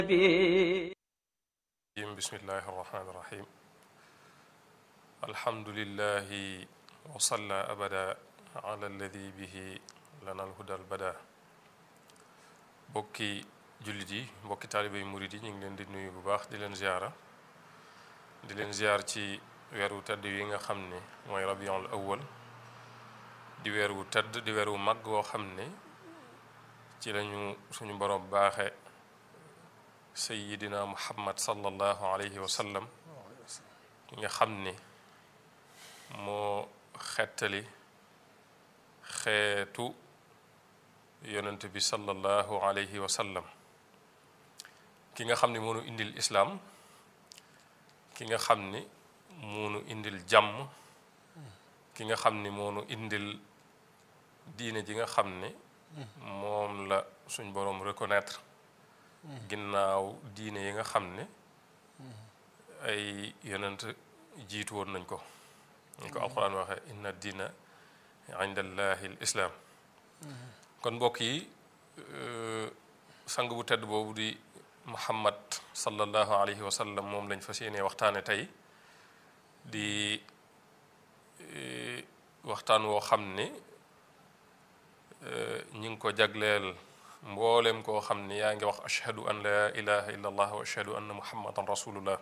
bismillahi irrahmani irrahim alhamdulilahi wasalla abada ala alladi bihi lana alhuda albada mbokki jullit yi mbokki taalibe yi murit yi ñu ngi leen di nuyu bu baax di leen ziara di leen ziar ci weeru tedd yi nga xam ne mooy rabiul awwal di weer wu tedd di weer wu mag woo xam ne ci lañu suñu borom baaxe sayidina muhammad sallallahu alayhi wa sallam nga xam ne moo xettali xeetu yonent bi sallallahu alayhi wa sallam ki nga xam ne moo nu indil islaam ki nga xam ni moo nu indil jàmm ki nga xam ni moo nu indil diine ji nga xam ne moom la suñ boroom reconnaître ginnaaw diine yi nga xam ne ay yonent jiitu woon nañ ko ñu ko alquran waxe inna diina inda allahi l islaam kon mbokk yi sang bu tedd boobu di muhammad sallallahu alayhi wa sallam moom lañ fas yéene waxtaane tey di waxtaan woo xam ne ñi ngi ko jagleel mboolem koo xam ne yaa ngi wax ashhadu an la ilaha illa allah wa ashhadu anna muhammadan rasulullah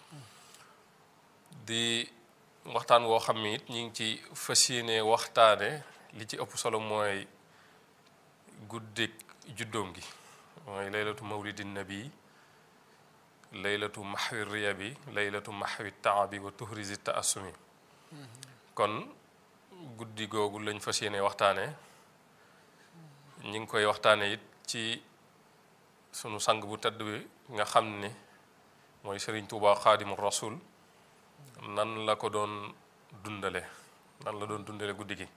di waxtaan woo xam ne it ñi ngi ci fas yéene waxtaane li ci ëpp solo mooy guddik juddoom gi mooy laylatu mawlidi nabi laylatu maxwi riya bi laylatu maxwi taabi wa tuhrisi taasumi kon guddi googu lañ fas yéene waxtaane ñi ngi koy waxtaane it ci sunu sang bu tedd bi nga xam ne mooy Sëriñ Tuubaa xaadimu rasul nan la ko doon dundale nan la doon dundale guddi gi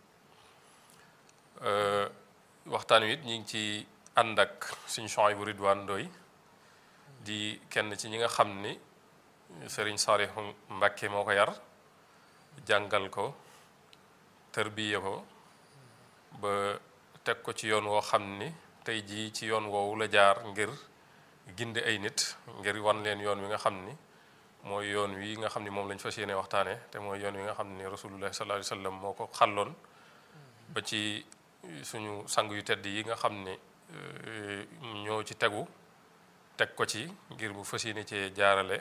waxtaan wi it ñi ngi ci ànd ak suñu Suhaybu Ridwaan Ndoy di kenn ci ñi nga xam ni Sëriñ Saalihu Mbàkke moo ko yar jàngal ko tërbiye ko ba teg ko ci yoon woo xam ni tey jii ci yoon woowu la jaar ngir gindi ay nit ngir wan leen yoon wi nga xam ni mooy yoon wi nga xam ni moom lañ fas yéene waxtaane te mooy yoon wi nga xam ni rasulullah sallallahu alayhi wa sallam moo ko xàlloon ba ci suñu sang yu tedd yi nga xam ni ñoo ci tegu teg ko ci ngir bu fas yéene cee jaarale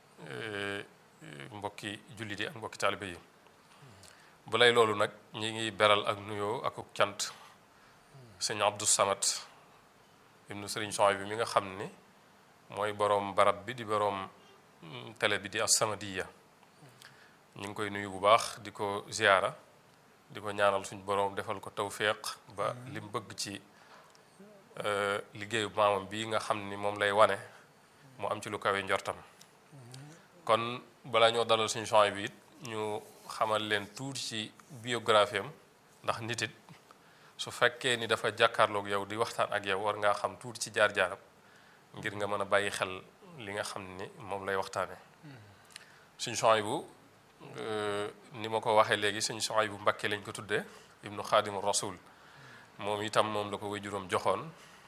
mbokki jullit yi ak mbokki taalibe yi bu lay loolu nag ñi ngi beral ak nuyoo ak cant sëñ Abdou Samad ibnu sëriñ Suhaybu bi mi nga xam ni mooy boroom barab bi di boroom télé bi di As-Samadiyya ñu ngi koy nuyu bu baax di ko ziyaara di ko ñaanal suñ boroom defal ko tawféex ba lim bëgg ci liggéeyu maamam bi nga xam ni moom lay wane mu am ci lu kawe njortam kon balaa ñoo dalal suñu Suhaybu bi it ñu xamal leen tuuti ci biographie am ndax nit it su fekkee ni dafa jàkkaarloog yow di waxtaan ak yow war ngaa xam tuuti ci jaar-jaaram ngir nga mën a bàyyi xel li nga xam ni moom lay waxtaane suñ Suhaybu ni ma ko waxee léegi suñ Suhaybu Mbakke lañ ko tuddee ibnu xaadimu rasul moom itam moom la ko way juróom joxoon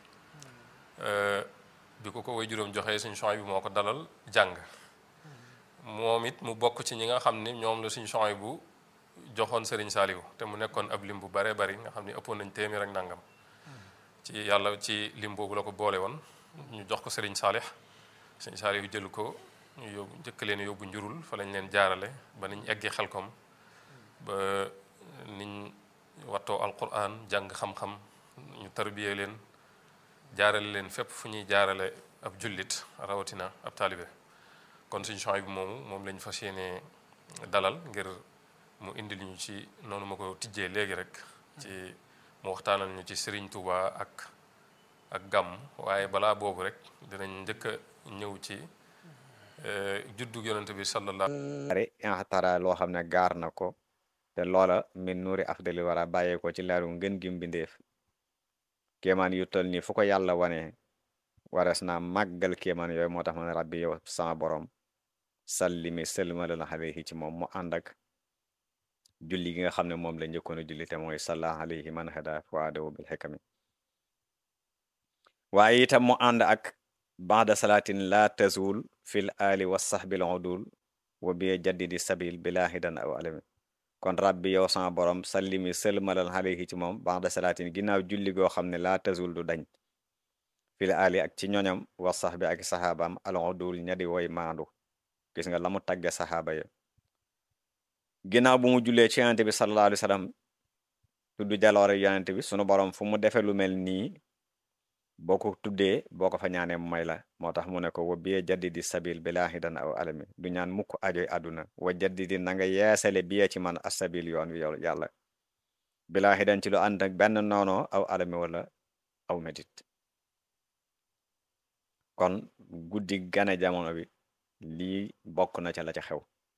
bi ko ko way juróom joxee suñ Suhaybu moo ko dalal jàng moom it mu bokk ci ñi nga xam ni ñoom la suñ Suhaybu joxoon Serigne Saliou te mu nekkoon ab lim bu bare bari nga xam ni ëppoon nañ téeméer ak nangam ci yàlla ci lim boobu la ko boole woon ñu jox ko Serigne Salih Serigne Saliou jël ko ñu yóbbu njëkk leen yóbbu njurul fa lañ leen jaarale ba niñ eggee xelkom ba niñ wattoo alquran jàng xam-xam ñu tarbiyee leen jaarale leen fépp fu ñuy jaarale ab jullit rawatina ab taalibe kon suñu Suhaybu moomu moom lañ fas yéene dalal ngir mu indil ñu ci noonu ma ko tijjee léegi rek ci mu waxtaanal ñu ci Serigne Touba ak ak gàmm waaye balaa boobu rek dinañ njëkk a ñëw ci juddu yonent bi sallallahu ari inxtara loo xam ne gaar na ko te loola min nuuri afdali wara bàyyee ko ci leeru ngën gi mbindeef kéemaan yu tol nii fu ko yàlla wane wares naa màggal kéemaan yooyu moo tax man rabbi yow sama borom sallimi sëlmalal alayhi ci moom mu ànd ak julli gi nga xam ne moom la njëkkoon a julli te mooy salla alayhi man hada fuadahu bil xikami waaye itam mu ànd ak baada salaatin la tazul fil ali wa sahbil udul wa bi jaddidi sabil bila hidan aw alami kon rabbi yow sama borom sallimi sëlmalal alayhi ci moom baada salaatin ginnaaw julli goo xam ne la tazul du dañ fil ali ak ci ñoñam wa sahbi ak saxaabaam al udul ñadi woy maandu gis nga la mu tagge saxaaba ya ginnaaw bu mu jullee ci yonente bi sallallahu alayhi wa sallam tudd jaloore yonente bi sunu borom fu mu defe lu mel nii boo ko tuddee boo ko fa ñaanee mu may la moo tax mu ne ko wa biye jaddidi sabil bila hidan aw alami du ñaan mukk ajoy àdduna wa jaddidi na nga yeesale biye ci man asabil yoon wi yow yàlla bila hidan ci lu ànd ak benn noonoo aw alami wala aw métit kon guddi gane jamono bi lii bokk na ca la ca xew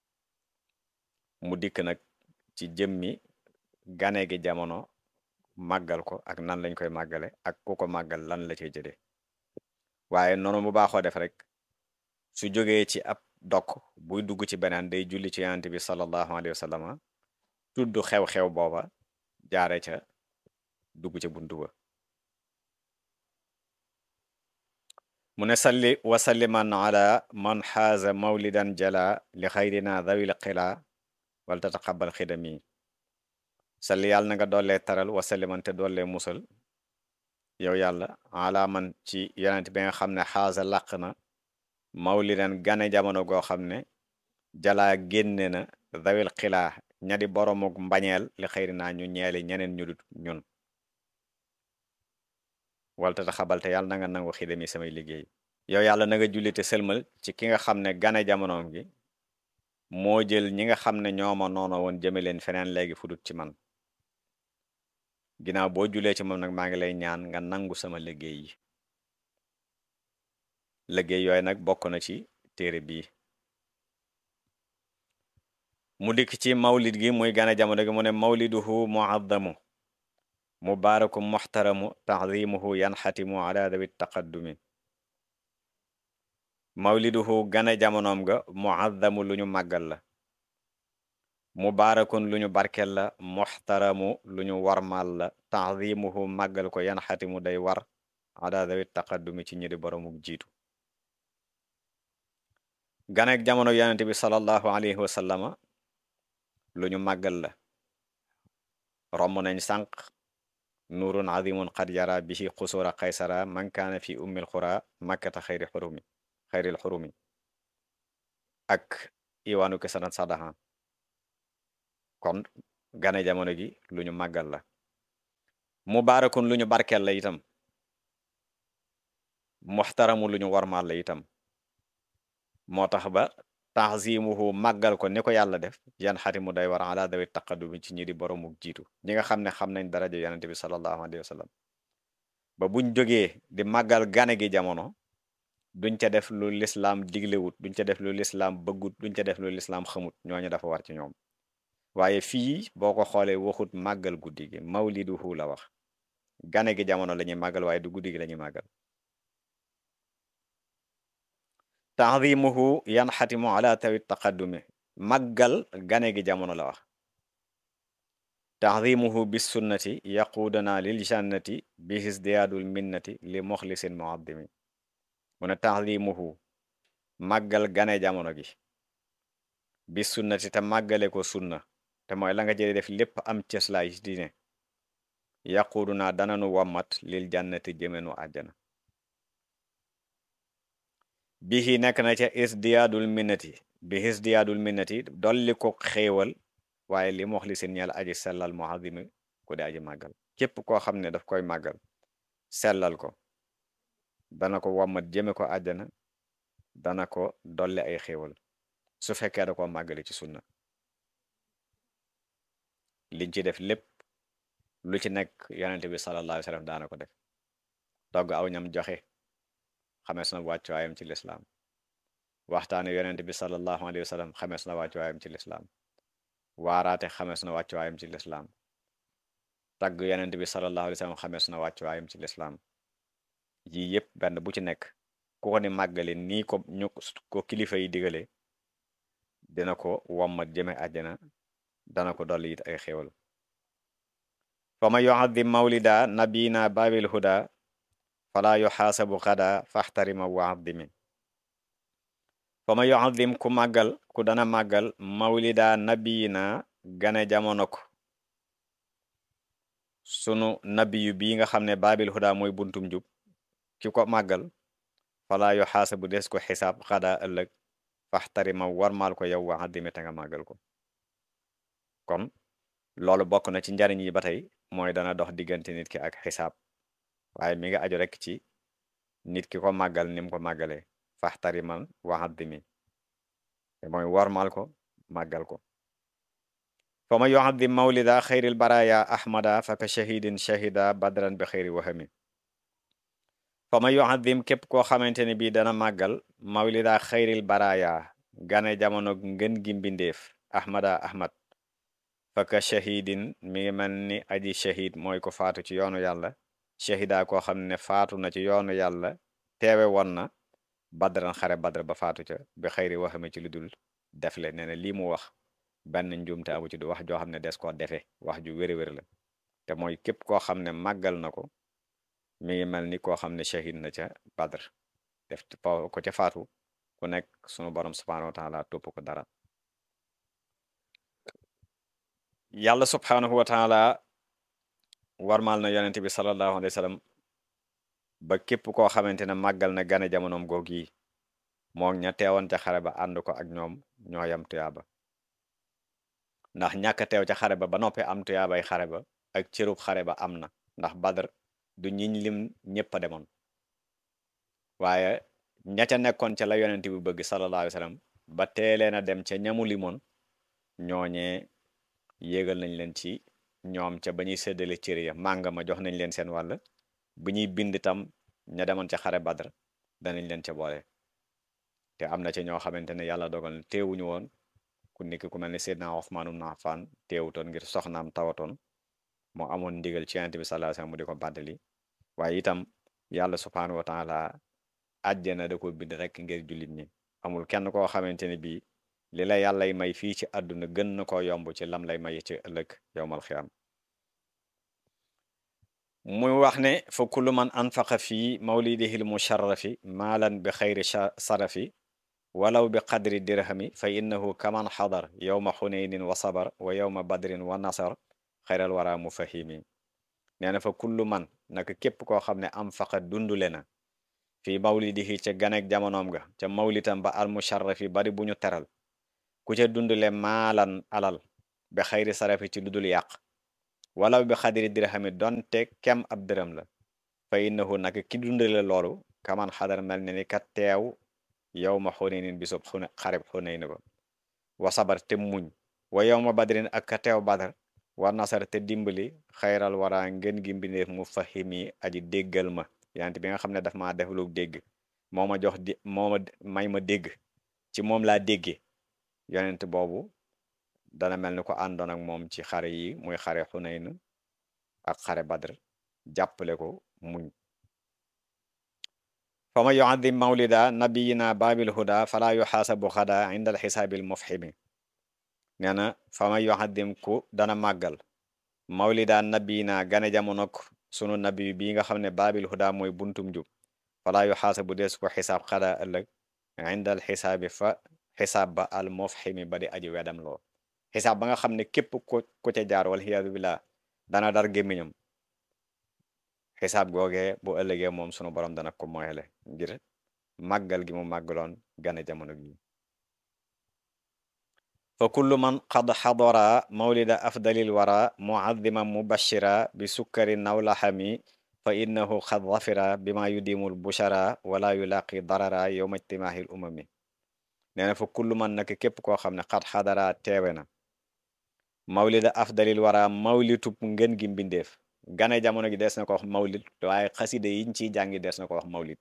mu dikk nag ci jëmmi gane gi jamono màggal ko ak nan lañ koy màggale ak ku ko màggal lan la cay jëlee waaye noonu mu baaxoo def rek su jógee ci ab dokk buy dugg ci beneen day julli ci yonent bi sallallahu alayhi wa sallam tudd xew-xew booba jaare ca dugg ca buntu ba mu ne salli wa salliman ala man xaaza mawlidan jala li xayrina dawil qila wal tataqabal xidami salli yàlla na nga dollee taral wa salliman te dollee musal yow yàlla ala man ci yonent bi nga xam ne xaaza làq na mawlidan gane jamono goo xam ne jalaa génne na dawil xilaa ñadi boromuk mbañeel li xayrina ñu ñeeli ñeneen ñu dut ñun walta ta xabalte yàlla na nga nangu xidami samay liggéey yow yàlla na nga jullite sëlmal ci ki nga xam ne gane jamonoom gi moo jël ñi nga xam ne ñooma noono woon jëme leen feneen léegi fudut ci man ginnaaw boo julee ci moom nag maa ngi lay ñaan nga nangu sama liggéey yi liggéey yooyu nag bokk na ci téere bii mu dikk ci mawlid gi muy gane jamono gi mu ne mawliduhu muazzamu mubaaraku muxtaramu taxdimuhu yanxatimu ala dawi taqaddumi mawliduhu gane jamonoom ga muazzamu lu ñu màggal la mubaarakun lu ñu barkel la muxtaramu lu ñu warmal la taxdimuhu màggal ko yanxatimu day war ala dawi taqaddumi ci ñi di boromuk jiitu ganek jamono yonente bi sallallahu alayhi wa sallama lu ñu màggal la romb nañ sànq nuurun azimun qad yara bihi xusura qaysara man kaana fi ummil xura makkata xayri xurumi xayril xurumi ak iwaanu kisanat sadaha kon gane jamono gi lu ñu màggal la mubaarakun lu ñu barkel la itam muxtaramu lu ñu warmaal la itam moo tax ba taxzimuhu màggal ko ni ko yàlla def yan xatimu day war ala dawi taqaddumi ci ñi di boromuk jiitu ñi nga xam ne xam nañ daraja yonente bi sallallahu alayhi wa sallam ba buñ jógee di màggal gane gi jamono duñ ca def lu lislaam diglewut duñ ca def lu lislaam bëggut duñ ca def lu lislaam xamut ñooñu dafa war ci ñoom waaye fii boo ko xoolee waxut màggal guddi gi mawliduhu la wax gane gi jamono la ñuy màggal waaye du guddi gi la ñuy màggal taxdimuhu yanxatimu ala tawi taqaddumi màggal gane gi jamono la wax taxdimuhu bis sunnati yaquudana lil jannati bi hisdiyaadul minnati li moxlisin muaddimi mu ne taxdimuhu màggal gane jamono gi bis sunnati te màggale ko sunna te mooy la nga jële def lépp am cëslaay ci diine yaquuduna dananu wammat lil jannati jëmenu àjjana bihi nekk na ca isdiyaadul minnati bi isdiyaadul minnati dolli ko xéewal waaye li mox li seen ñeel aji sellal muazimi ku di aji màggal képp koo xam ne daf koy màggal sellal ko dana ko wammat jëme ko àjjana dana ko dolli ay xéewal su fekkee da ko màggali ci sunna liñ ci def lépp lu ci nekk yonente bi sallallahu alayhi wa sallam daana ko def togg aw ñam joxe xamees na wàccuwaayam ci lislaam waxtaane yonente bi sallallahu alayhi wa sallam xamees na wàccuwaayam ci lislaam waaraate xamees na wàccuwaayam ci lislaam tagg yonente bi sallallahu alayhi wa sallam xamees na wàccuwaayam ci lislaam yii yépp benn bu ci nekk ku ko ni màggale nii ko ñu ko kilifa yi digale dina ko wommat jëme àjjana dana ko dolli it ay xéwal fa ma yuazim mawlida nabina babil huda fala yuxaasabu xada faxtarima wa addimi fa ma yuadim ku màggal ku dana màggal mawlida nabiyina gane jamono ko sunu nabiyu bii nga xam ne baabil huda mooy buntum jub ki ko màggal fala yuxaasabu des ko xisaab xada ëllëg faxtarima warmaal ko yow wa addimi te nga màggal ko kon loolu bokk na ci njariñ yi ba tey mooy dana dox diggante nit ki ak xisaab waaye mi nga aju rek ci nit ki ko màggal ni mu ko màggalee faxtariman waxaddimi te mooy warmal ko màggal ko fa ma yuaddim mawlida xayril baraya ahmada fa ka shahidin shahida badran bi xayri wahami fa ma yuaddim képp koo xamante ne bii dana màggal mawlida xayril baraya gane jamono ngën gi mbindeef ahmada ahmad faka shahidin mi ngi mel ni aji shahid mooy ko faatu ci yoonu yàlla shahida koo xam ne faatu na ci yoonu yàlla teewe woon na badran xare badr ba faatu ca bi xëyri waxame ci lu dul def le nee na lii mu wax benn njuumte amu ci du wax joo xam ne des koo defe wax ju wéri-wéri la te mooy képp koo xam ne màggal na ko mi ngi mel ni koo xam ne shahid na ca badr def ko ca faatu ku nekk sunu borom subhanahu wa taala topp ko dara yàlla subhaanahu wa taala warmaal na yonente bi sallallahu alayhi wa sallam ba képp koo xamante ne màggal na gane jamonoom goog yi moom ña teewoon ca xare ba ànd ko ak ñoom ñoo yam tuyaaba ndax ñàkk teew ca xare ba ba noppi am tuyaabay xare ba ak cërub xare ba am na ndax badr du ñiñ lim ñëpp a demoon waaye ña ca nekkoon ca la yonente bi bëgg sallallahu alayhi wa sallam ba teelee na dem ca ñamu limoon ñooñee yéegal nañ leen ci ñoom ca ba ñuy séddale cër ya mànga ma jox nañ leen seen wàll bu ñuy bind tam ña demoon ca xare badr danañ leen ca boole te am na ca ñoo xamante ne yàlla dogal na teewuñu woon ku nekk ku mel ne Seydina Usmaan ibn Affaan teewutoon ngir soxnaam tawatoon moo amoon ndigal ci Yonent bi sallallahu alayhi wasallam mu di ko bàddali waaye itam yàlla subhaanahu wa taala àjjana da ko bind rek ngir jullit ñi amul kenn koo xamante ne bii li la yàllay may fii ci àdduna gën na ko yomb ci lam lay may ci ëllëg yowmal xiyaam muy wax ne fa kullu man anfaqa fii mawlidihi lmusharrafi maalan bi xayri sarafi walaw bi qadri dirhami fa innahu kaman xadar yowma xuneynin wa sabar wa yowma badrin wa nasar xayral wara mufahimi nee na fa kullu man naka képp koo xam ne anfaqa dundule na fii mawlidihi ca ganek jamonoom ga ca mawlitam ba al musharrafi bari bu ñu teral ku ca dundule maalan alal bi xayri sarafi ci ludul yàq walaw bi xadiri dirhami donte kem ab dërëm la fa innahu naka ki dundale loolu kaman xadar mel ne ni ka teew yow ma xuneynin bisub xune xarib xuneyn ba wa sabar te muñ wa yow ma badrin ak ka teew badar wa nasar te dimbali xayral wara ngeen gi mbindeef mu fahimi aji déggal ma yante bi nga xam ne daf maa def lu dégg moo ma jox di moo ma may ma dégg ci moom laa déggee yonent boobu dana mel ni ko àndoon ak moom ci xare yi muy xare xuneyn ak xare badr jàppale ko muñ fa ma yuaddim mawlida nabiyina babil huda fala yuxaasabu xada inda al xisaabil mufhimi nee na fa ma yuaddim ku dana màggal mawlida nabiyina gane jamonok sunu nabi bi nga xam ne babil huda mooy buntum jub fala yuxaasabu des ko xisaab xada ëllëg inda al xisaabi fa xisaab ba al mufhimi ba di aji wedam loo xisaab ba nga xam ne képp ko ku ca jaar wal xiyaadu billah dana dar gémmiñam xisaab googee bu ëllëgee moom sunu borom dana ko moyele ngir màggal gi mu màggaloon gane jamono gi fa kullu man qad xadara mawlida afdalil wara muadima mubashira bi sukkari nawlaxami fa innahu qad zafira bima yudimul bushara wala yulaqi darara yowma ijtimaahil umami nee na fa kullu man nag képp koo xam ne xat xadara teewe na mawlida afdalil wara mawlitub ngën gi mbindeef gane jamono gi des na ko wax mawlid waaye xaside yiñ ciy jàngi des na ko wax mawlid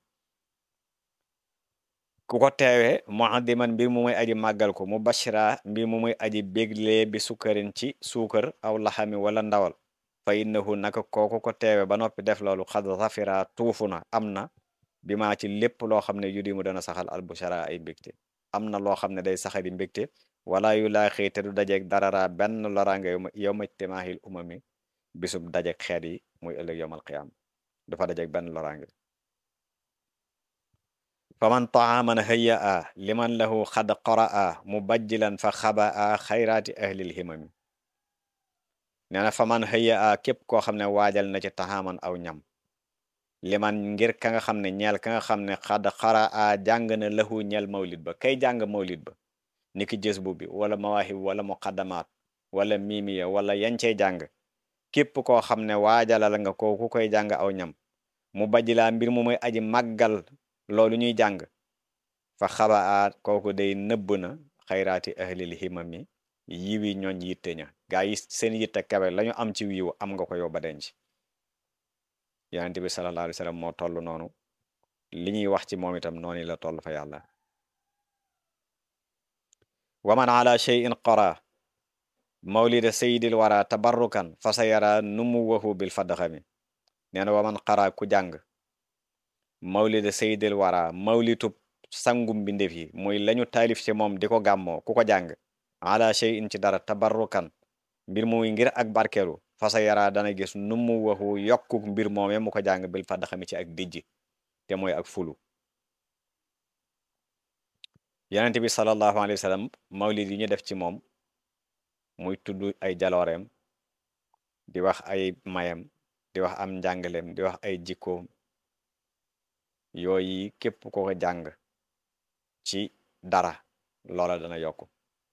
ku ko teewe muaddiman mbir mu muy aji màggal ko mu bashira mbir mu muy aji béglee bi sukkarin ci suukar aw laxami wala ndawal fa innahu naka kooku ko teewe ba noppi def loolu xad zafira tuufu na am na bi maa ci lépp loo xam ne yudi mu dana saxal albushara ay mbégte am na loo xam ne day saxali mbégte wala yu laa xëy te du dajeeg darara benn loraange yow ma timaahil umami bisub dajeeg xeet yi muy ëllëg yowmal qiyaam du fa dajeeg benn loraange faman taaman hayya a liman lahu xad qaraa mubajjilan fa xaba a xayraati ahlil himami nee na faman hayya a képp koo xam ne waajal na ci taxaaman aw ñam liman ngir ka nga xam ne ñeel ka nga xam ne xad xara a jàng na lahu ñeel mawlid ba kay jàng mawlid ba niki jës bu bi wala mawaahib wala muqaddamaat wala miimiya wala yancey jàng képp koo xam ne waajalal nga ko ku koy jàng aw ñam mu bajjilaa mbir mu muy aji màggal loolu ñuy jàng fa xaba a kooku day nëbb na xayraati ahlil himami yiwi ñooñ yitte ña gaa yi seen yitte kawe lañu am ci wiiw am nga ko yow ba denc yonent bi sallallahu alayhi wa sallam moo toll noonu li ñuy wax ci moom itam noonu la toll fa yàlla waman ala cheyin qara mawlida sayidil wara tabarrukan fa sa yara numuwahu bil fadxami nee na waman qara ku jàng mawlida sayidil wara mawlitub sangum mbindéef yi muy lañu taalif ci moom di ko gàmmoo ku ko jàng ala cheyin ci dara tabarrukan mbir muy ngir ak barkeelu fasa yara dana gis nu mu waxu yokku mbir moome mu ko jàng bil fa daxami ci ak dijj te mooy ak fulu yonent bi sallallahu alayhi wa sallam mawlid yi ñu def ci moom muy tudd ay jalooreem di wax ay mayam di wax am njàngaleem di wax ay jikkoom yooyu képp ko ko jàng ci dara loola dana yokku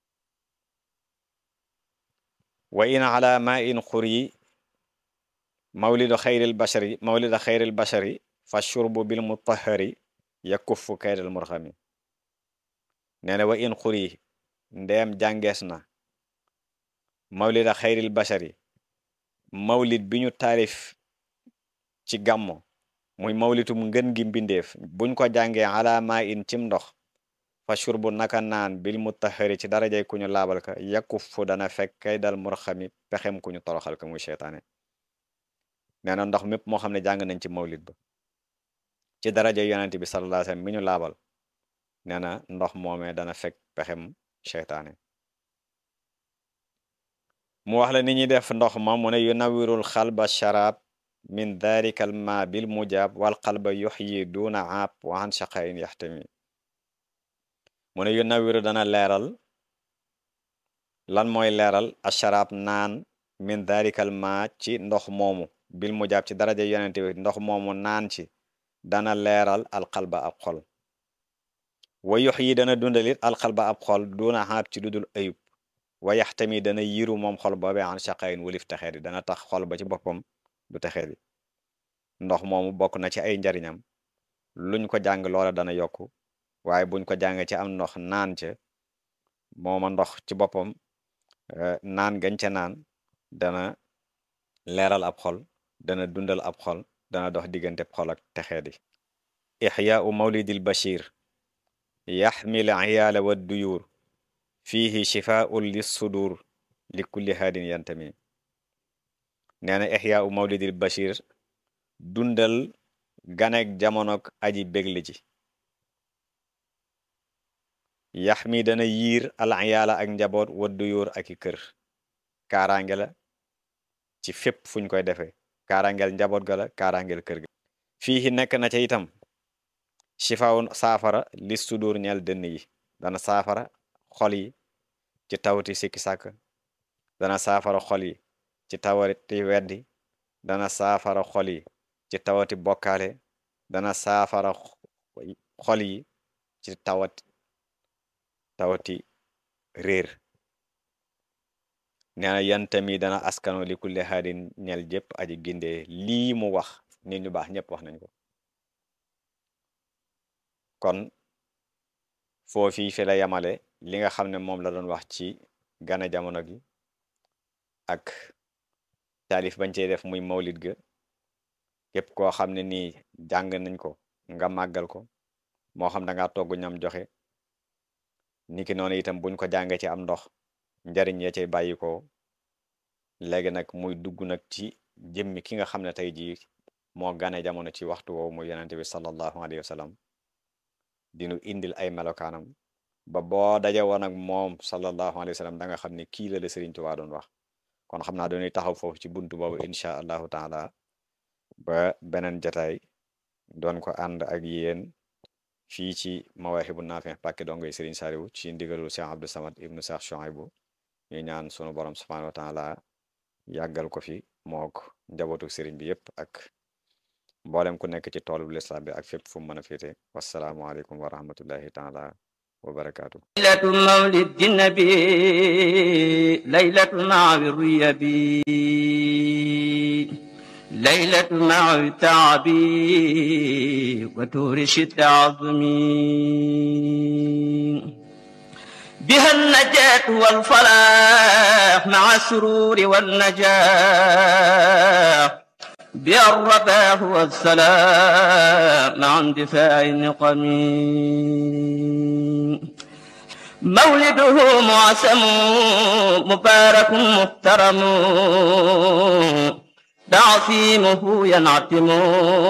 wa in ala ma in xuri mawlidu xayril bashari mawlida xayril bashari fa shurbu bil mutahari yakuffu kaydal murxami nee na wa in xuri ndeem jàngees na mawlida xayril bashari mawlid bi ñu taarif ci gàmmo muy mawlitum ngën gi mbindeef buñ ko jàngee ala ma in cim ndox fa shurbu naka naan bil mutahari ci darajay ku ñu laabal ka yakuffu dana fekk kay dal murxami pexem ku ñu toroxal ka muy seytaane nee na ndox mépp moo xam ne jàng nañ ci mawlid ba ci daraja yonent bi sallallahu alayhi wasallam mi ñu laabal nee na ndox moomee dana fekk pexem seytaane mu wax la ni ñuy def ndox ma mu ne yunawirul xalba sharab min dhalika ma bil mujab wal qalba yuxyi duna aab wa an shaqain yaxtami mu ne yunawiru dana leeral lan mooy leeral asharab naan min dhalika ma ci ndox moomu bil mujab ci daraja yonent bi ndox moomu naan ci dana leeral alxalba ab xol wa yox yi dana dundalit alxalba ab xol duna xaab ci dudul ayub wa yaxtami dana yiru moom xol boobe an shaqayin wulif texee di dana tax xol ba ci boppam du texee di ndox moomu bokk na ci ay njariñam luñ ko jàng loola dana yokku waaye buñ ko jàng ci am ndox naan ca mooma ndox ci boppam naan gañ ca naan dana leeral ab xol dana dundal ab xol dana dox diggante xol ak texee di ixyaau mawlidil bashir yaxmil iyaala wa duyuur fiihi shifaun lissudur li kulli haadin yantami nee na ixyaau mawlidil bashir dundal ganek jamonok aji bégli ji yaxmi dana yiir al iyaala ak njaboot wa duyuur ak i kër kaaraange la ci fépp fuñ koy defee kaaraangeel njaboot ga la kaaraangeel kër ga fii nekk na ca itam shifaawun saafara li sudur ñeel dënn yi dana saafara xol yi ci tawati sikki sàkk dana saafara xol yi ci tawati weddi dana saafara xol yi ci tawati bokkaale dana saafara xol yi ci tawati tawati réer nee na yantami dana askano li kulli haadin ñel jëpp aji gindee lii mu wax nit ñu baax ñëpp wax nañ ko kon foofii fi la yamale li nga xam ne moom la doon wax ci gana jamono gi ak taalif bañ cey def muy mawlid ga képp koo xam ne nii jàng nañ ko nga màggal ko moo xam da nga togg ñam joxe niki noonu itam buñ ko jàngee ci am ndox njariñ ya cay bàyyi ko léegi nag muy dugg nag ci jëmmi ki nga xam ne tey jii moo gane jamono ci waxtu woowu muy yonente bi sallallahu alayhi wa sallam dinu indil ay melokaanam ba boo daje woon ak moom sallallahu alayhi wa sallam da nga xam ne kii la la Sëriñ Tuubaa doon wax kon xam naa dañuy taxaw foofu ci buntu boobu incha allahu taala ba beneen jataay doon ko ànd ak yéen fii ci Mawaahibu Naafi pàkki dongoy Serigne Saliou ci ndigalul Cheikh Abdou Samad ibnu Cheikh Chouaïbou ñu ñaan sunu borom subhanahu wa taala yàggal ko fi mook njabootu Serigne bi yépp ak mboolem ku nekk ci toolu lislaam bi ak fépp fu mu mën a féete wasalaamualeykum wa rahmatullahi taala wa barakaatu. ليلة مولد النبي ليلة مع الريبي ليلة مع التعبي وتورش التعظمي بها النجاة والفلاح مع السرور والنجاح بها الرباح والسلام مع اندفاع النقم مولده معسم مبارك محترم تعصيمه ينعتم